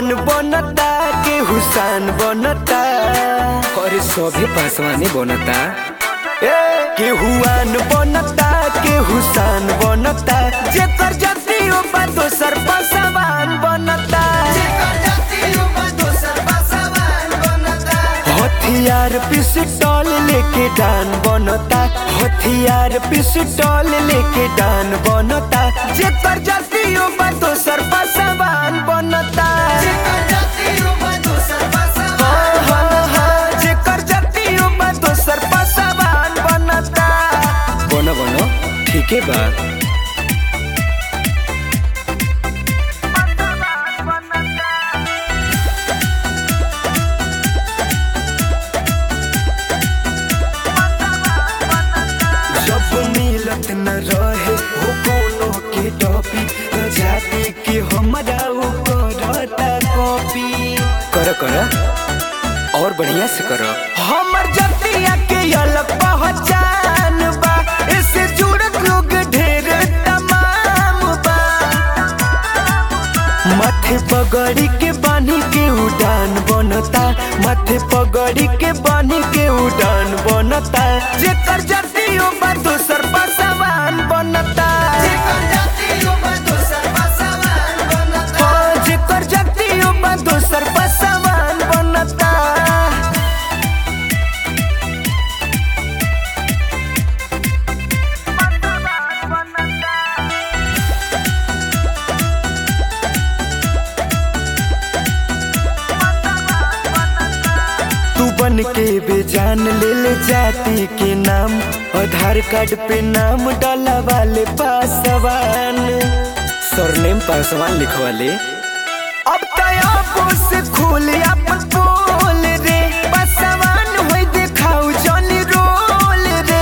आन बनता के हुसान बनता अरे सभे पासवाने बनता ए के हुआन बनता के हुसान बनता जेकर जतियो बा दोसर पसवान बनता हथियार पिस्टल लेके डान बनता हथियार पिस्टल लेके डान बनता जेकर जतियो बा दोसर पसवान बनता हाँ, हाँ, हाँ, जेकर जतियो बा दोसर पसवान बनता बन बन ठीके बा जब मिलत न रहे हो कोनो के टॉपी जाति के हमरा उ करता कॉपी कर कर और बढ़िया से कर हमर जतिया के अलग पहचान बा इससे जुड़त लोग ढेर तमाम बा माथे पगड़ी के बानी के उड़ान बनता माथे पगड़ी के बानी के उड़ान बनता जेकर जतियो बा दोसर पसवान बनता हाँ, जेकर जतियो बा दोसर पसवान बनता तू बन के बेजान ले ले जाति के नाम आधार कार्ड पे नाम डाला वाले पासवान सरनेम पासवान लिखवा ले अब तया से खोल अपन बोल रे पासवान होई देखाऊ जनी रोल रे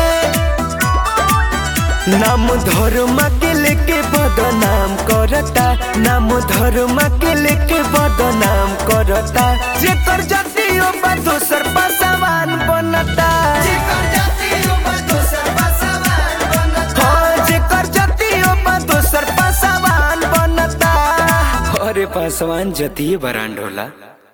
नाम धर्म के लेके बदनाम करता नाम धर्म के लेके बदनाम करता जेकर जतियो बा दोसर पासवान बनता हाँ, जेकर जतियो बा दोसर पासवान बनता अरे पासवान जतिये बरांड होला